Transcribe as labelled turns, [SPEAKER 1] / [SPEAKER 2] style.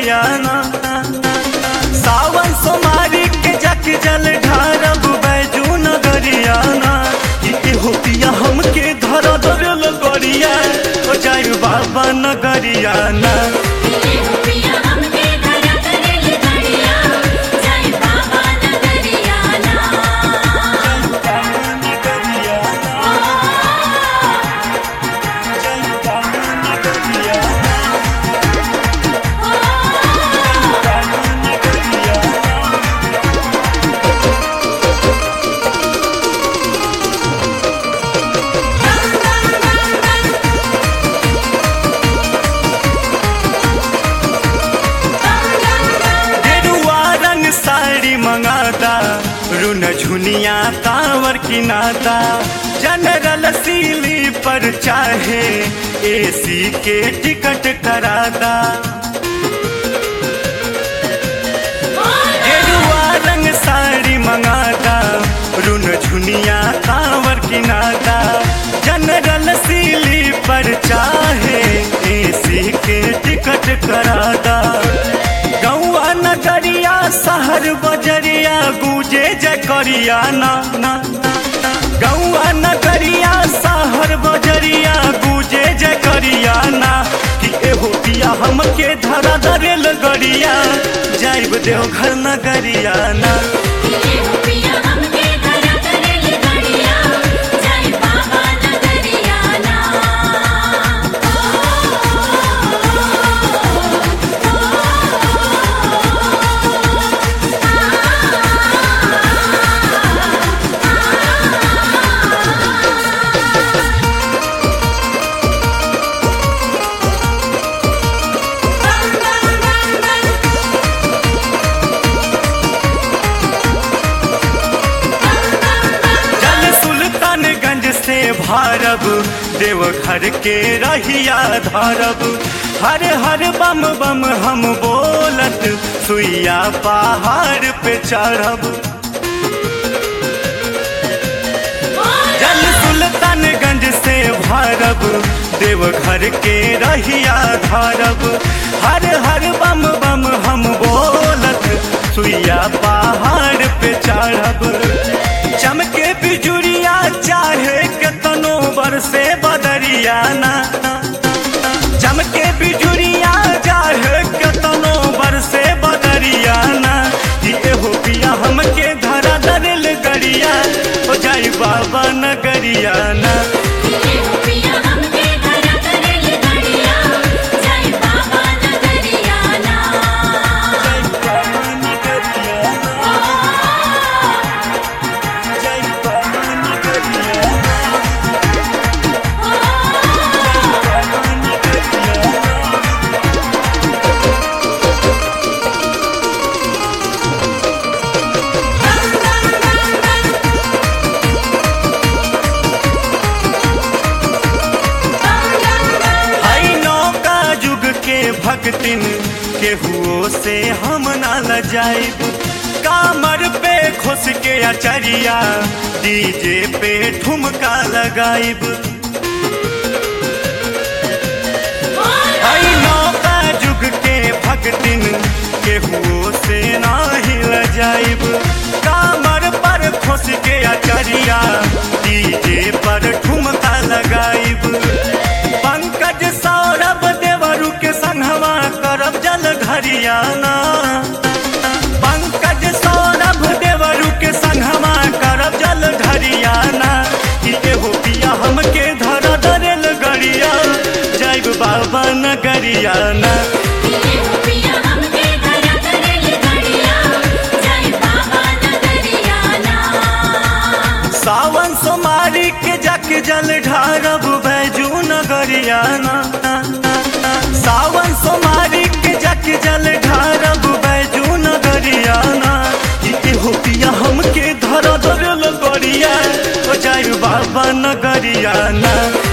[SPEAKER 1] नगरियाना सावन सोमारी के जक जल ढारब बैजू नगरियाना कि हो पिया हमके धर धरल गरिया ओ जाय बाबा नगरियाना
[SPEAKER 2] ये हो पिया हमके धरा करेल घड़िया जय बाबा नगरिया ना
[SPEAKER 1] गेरुआ रंग साड़ी मंगाता रुन झुनिया कांवर किनाता जनरल सीली पर चाहे एसी के टिकट कराता गेरुआ रंग साड़ी मंगाता रुन झुनिया कांवर किनाता जनरल सीली पर चाहे एसी के टिकट कराता गौआ नगरिया शहर बजरिया गूंजे जकरिया ना ना गौआ नगरिया शहर बजरिया गूंजे जकरिया ना कि एहो पिया हमके धरा दरेल गरिया जाइब देवघर नगरिया ना
[SPEAKER 2] ये हो पिया हमके धरा करेल घड़िया जय बाबा नगरिया ना
[SPEAKER 1] जल सुल्तानगंज से भारब देवघर के रहिया धारब हर हर बम बम हम बोलत सुइया पहाड़ पे चढ़ब जल सुल्तानगंज से भारब देवघर के रहिया धारब हर हर बम बम हम बोलत सुइया पहाड़ पे चढ़ब चमके बिजुरिया चाहे केतनो बरसे बदरिया ना चमके बिजुरिया चाहे केतनो बरसे बदरिया ना कि एहो पिया हमके धरा दरेल गरिया हो जाई बाबा नगरिया ना
[SPEAKER 2] ये हो पिया हमके धरा करेल घड़िया जय बाबा नगरिया ना
[SPEAKER 1] हई नौका युग के भक्तिन केहुओ से हम ना लजाइब कामर पे खुश के अचरिया डीजे पे ठुमका लगाइब हई नौका युग के भक्तिन केहुओ से नाही लजाइब कामर पर खुश के अचरिया डीजे पर ठुमका लगाइब पंकज सौरभ देवरु के संगवा करब जल घरियाना पंकज सौरभ देवरु के संगवा करब जल घरियाना कि एहो पिया हमके धर दरेल गरिया जैब बाबा नगरियाना
[SPEAKER 2] ये हो पिया हमके धरा करेल घड़िया जय बाबा नगरिया ना
[SPEAKER 1] सावन सोमारी के जक जल ढारब बैजू नगरियाना सावन सोमारी के जक जल ढारब बैजू नगरियाना कि हो पिया हमके धर धरल गरिया ओ जाय बाबा नगरियाना